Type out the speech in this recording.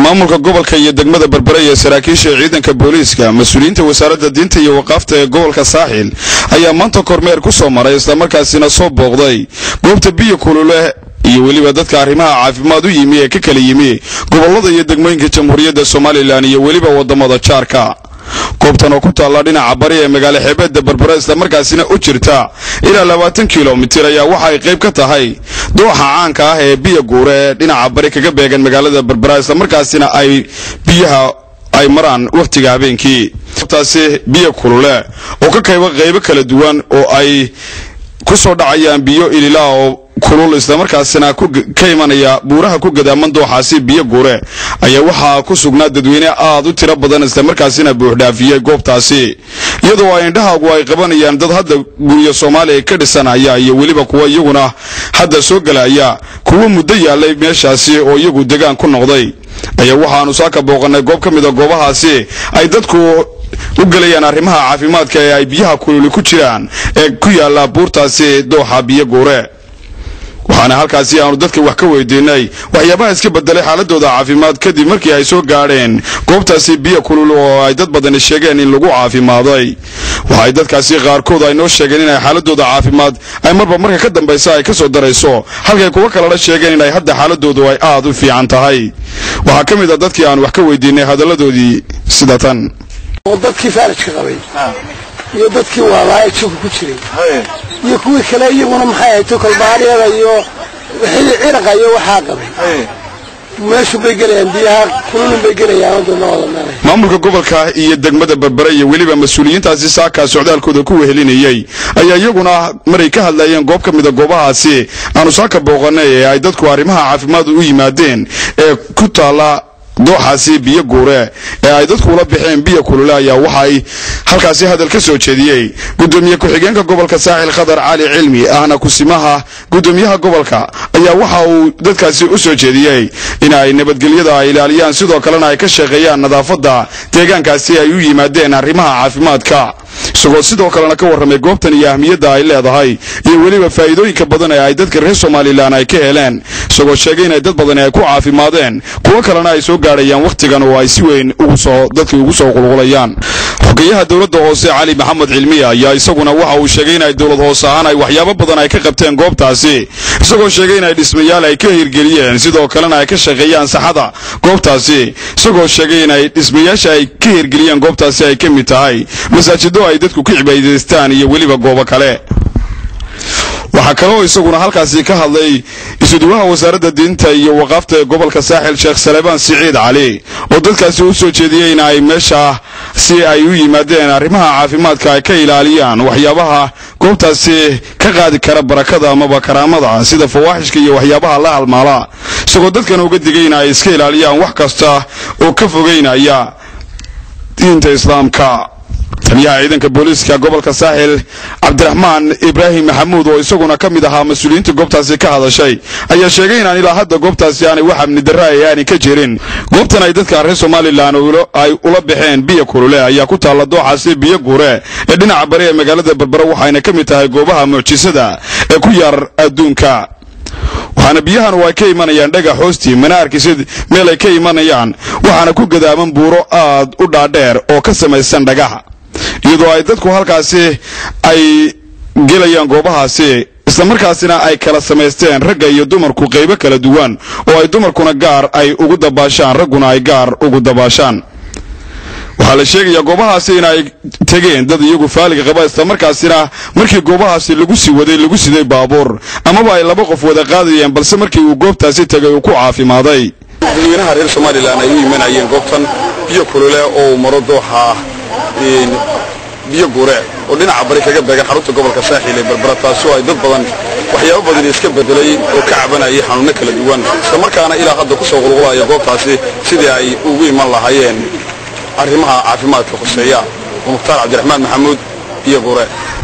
maamulka gobolka iyo degmada berbere iyo saraakiisha ciidanka booliiska mas-uuliyiinta wasaaradda diinta iyo waqaafta ee gobolka saaxil ayaa maanta kormeer ku soo maray islamarkaasina soo booqday goobta biyo kulule iyo weliba dadka arrimaha caafimaad u yimi ee ka kala yimi gobollada iyo degmooyinka jamhuuriyadda somalilan iyo weliba waddamada jaarka goobtan oo ku taalla dhinaca bari ee magaalo xeebeedda berbera islamarkaasina u jirta ilaa labaatan kilomitir ayaa waxa ay qayb ka tahay dooxa caanka ah ee biyo guure ee dhinaca bari kaga beegan magaalada berbera islamarkaasina ay biyaha ay maraan wakhtiga habeenkii goobtaasi biyo kulule oo ka kayba qaybo kala duwan oo ay ku soo dhacayaan biyo ililaa oo kulul islamarkaasina ka imanaya buuraha ku gadaaman dooxaasi biyo guure ayaa waxaa ku sugnaa dadweyne aad u tiro badan islamarkaasina buuxdhaafiyey goobtaasi iyadoo ay indhahaagu ay qabanayaan dad hadda guryo soomaaliya ka dhisanaya iyo weliba kuwa iyaguna hadda soo gelaya kuwo muddo yaalay meeshaasi oo iyagu degaan ku noqday ayaa waxaanu saaka booqanay goob ka mida goobahaasi ay dadku u gelayaan arrimaha caafimaadka ee ay biyaha kululi ku jiraan ee ku yaala buurtaasi dooxa biyo guure waxaana halkaasi aanu dadka wax ka weydiinay waxyaabaha iska bedelay xaaladooda caafimaad kadib markii ay soo gaadheen goobtaasi biyo kulul oo ay dad badani sheegeen in lagu caafimaaday waxay dadkaasi qaarkood ay noo sheegeen inay xaaladooda caafimaad ay marba marka ka dambaysa ay ka soo darayso halkay kuwa kalena sheegeen inay hadda xaaladoodu ay aad u fiican tahay waxaa ka mid a dadkii aan wax ka weydiinay hadalladoodii sida tan dadkii faalajka qabay iyo dadkii waalaaya jooga ku jiray iyo kuwii kale iyaguna maxay ahayd kolbaaryada iyo ciraqa iyo waxaa qabay meeshu bay gelayaan biyaha kululun bay gelayaan dadna wada meelay maamulka gobolka iyo degmada berbere iyo weliba mas-uuliyiintaasi saakaa socdaalkooda ku wehelinayey ayaa iyaguna maray ka hadlayeen goob ka mida goobahaasi aanu saaka booqanay ee ay dadku arrimaha caafimaad u yimaadeen ee ku taalla dooxaasi biyo guure ee ay dadku ula baxeen biyo kulule ayaa waxa ay halkaasi hadal ka soo jeediyey gudoomiye ku-xigeenka gobolka saaxil khadar cali cilmi ahna kusimaha gudoomiyaha gobolka ayaa waxa uu dadkaasi u soo jeediyey in ay nabadgelyada ay ilaaliyaan sidoo kalena ay ka shaqeeyaan nadaafadda deegaankaasi ay u yimaadeen arrimaha caafimaadka isagoo sidoo kalena ka warramay goobtan iyo ahmiyadda ay leedahay iyo weliba faa'iidooyinka badan ee ay dadka reer somalilan ay ka heleen isagoo sheegay inay dad badani ay ku caafimaadeen kuwo kalena ay soo gaadhayaan wakhtigan oo ay si weyn ugusoo dadkii ugu soo qulqulayaan xogeyaha dowladda hoose cali maxamed cilmiya ayaa isaguna waxa uu sheegay inay dowlad hoose ahaan ay waxyaabo badan ay ka qabteen goobtaasi isagoo sheegay inay dhismayaal ay ka hirgeliyeen sidoo kalena ay ka shaqeeyaan saxada goobtaasi isagoo sheegay inay dhismayaasha ay ka hirgeliyeen goobtaasi ay ka mid tahay masaajido ay dadku ka cibaadaystaan iyo weliba goobo kale waxaa kaloo isaguna halkaasi ka hadlay isuduwaha wasaaradda diinta iyo waqaafta ee gobolka saaxil sheekh salebaan siciid cali oo dadkaasi u soo jeediyey in ay meesha si ay u yimaadeen arrimaha caafimaadka ay ka ilaaliyaan waxyaabaha goobtaasi ka qaadi kara barakada amaba karaamada sida fawaaxishka iyo waxyaabaha la halmaala isagoo dadkan uga digay in ay iska ilaaliyaan wax kasta oo ka fogeynaya diinta islaamka taliyaha ciidanka booliiska gobolka saaxil cabdiraxmaan ibraahim maxamuud oo isaguna ka mid ahaa mas-uuliyiinta goobtaasi ka hadashay ayaa sheegay inaan ilaa hadda goobtaasi aanay wax amni darra ay aanay ka jirin goobtan ay dadka reer somalilan ay ula baxeen biyo kulule ayaa ku taalla dooxaasi biyo guure ee dhinaca bari ee magaalada berbera waxayna ka mid tahay goobaha mucjisada ee ku yaar adduunka waxaana biyahan ay ka imanayaan dhagax hoostii mana arkisid meel ay ka imanayaan waxaana ku gadaaman buuro aad u dhaadheer oo ka samaysan dhagaxa iyadoo ay dadku halkaasi ay gelayaan goobahaasi islamarkaasina ay kala samaysteen ragga iyo dumarku qaybo kala duwan oo ay dumarkuna gaar ay ugu dabaashaan ragguna ay gaar ugu dabaashaan waxaa la sheegayaa goobahaasi in ay tegeen dad iyagu faaliga qaba islamarkaasina markii goobahaasi lagu sii waday lagu siday baabuur amaba ay laba qof wada qaadayeen balse markii uu goobtaasi tegay uu ku caafimaaday dadweynaha reer somalilan ay u imanayeen goobtan biyo kulule oo uu maro dooxa biyo guure oo dhinaca bari kaga beegan xarunta gobolka saaxiil ee berbera taasoo ay dad badan waxyaabo badan iska bedelay oo ka cabanayay xanuunno kala duwan islamarkaana ilaa hadda ku soo qulqulaya goobtaasi sidii ay ugu iman lahaayeen arrimaha caafimaadka khuseeya oo mukhtaar cabdiraxmaan maxamuud biyo guure